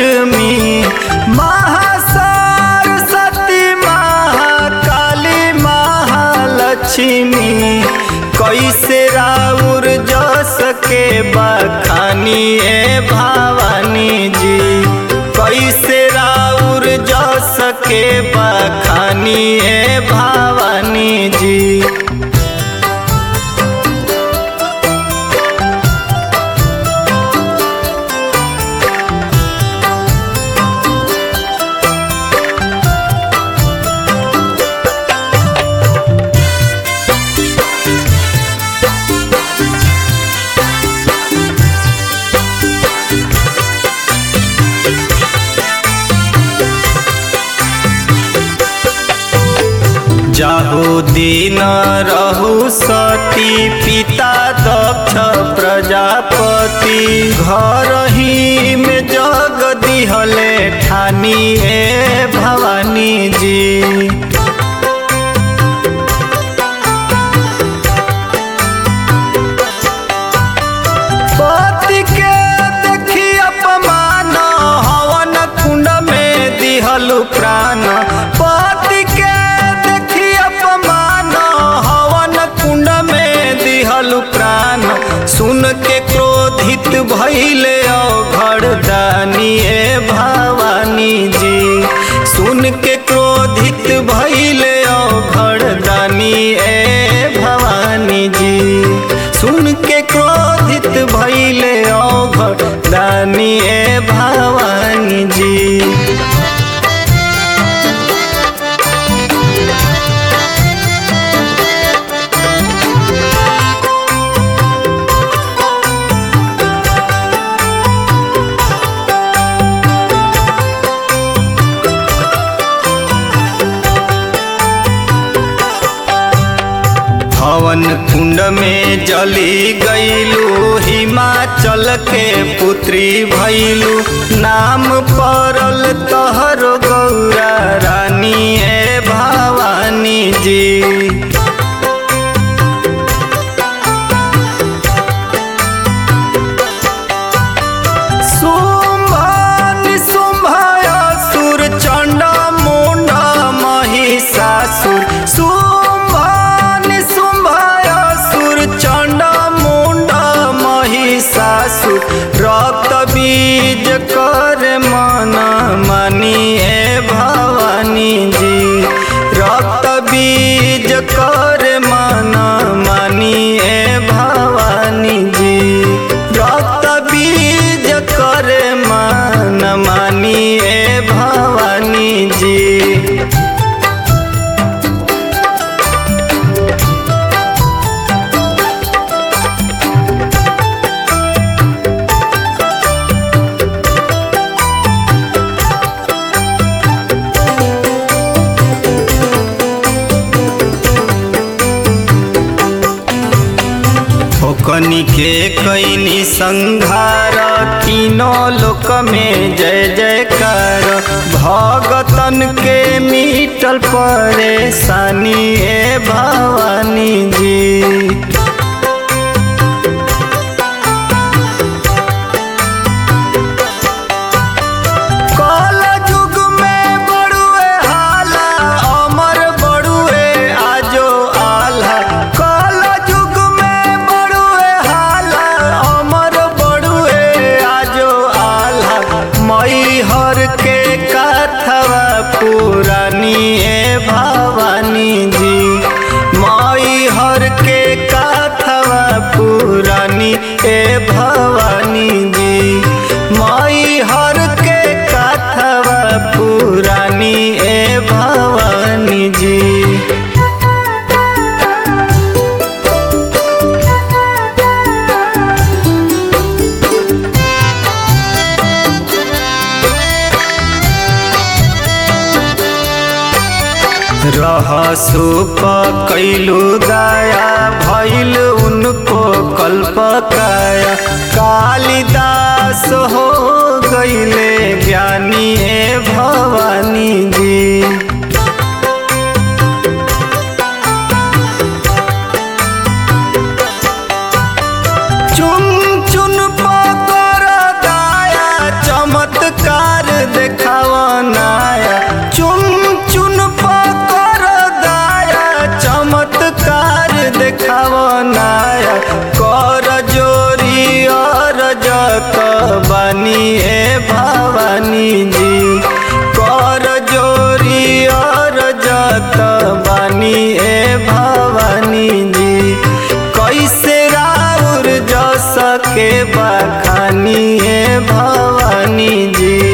लक्ष्मी महासरस्वती महाकाली महालक्ष्मी कैसे राउर जस के बखानी ए भवानी जी कैसे राउर जस के बखानी ए भवानी जी जाहु दिन रहु सती पिता दक्ष प्रजापति घर ही में जग दिहले ठानी ए भवानी जी पति के देखी अपमान हवन कुंड में दिहलु प्राण पति के देखी अपमान हवन कुंड में दिहलु प्राण सुन के क्रोधित भैले अघड़ दानी ए भवानी जी सुन के क्रोधित भैले अघड़ दानी ए भवानी जी सुन के क्रोधित भैले अघड़ दानी ए भवानी जी हवन कुंड में जली गईलू हिमाचल के पुत्री भैलू नाम पड़ल तहर गौरा रानी ए भवानी जी शुंभ निशुंभ असुर चंड मुंड महिषासुर शुंभ निशुंभ असुर चंड मुंड महिषासुर रक्त बीज कर मन मनी ए भवानी जी रक्त बीज कर मन मनी ए भवानी जी रक्त बीज कर मन मानी ए भवानी जी ओकनी के कैनी संघार तीनों लोक में जय जयकार भगतन के मिटल परेशानी ए भवानी जी कल युग में बड़ुए हाला अमर बड़ुए आजो आल्हा कल युग में बड़ुए हाला अमर बड़ुए आजो आल्हा मई हर के कथवा पुरानी ए भवानी जी मई हर के कथवा पुरानी ए भवानी जी मई हर के कथवा पुरानी ए भवानी जी रहसु कैलू दया भैल उनको कल्प काया कालिदास हो गईले ज्ञानी ए भवानी जी चुन चुन पकर दाया चमत्कार के बखानी है भवानी जी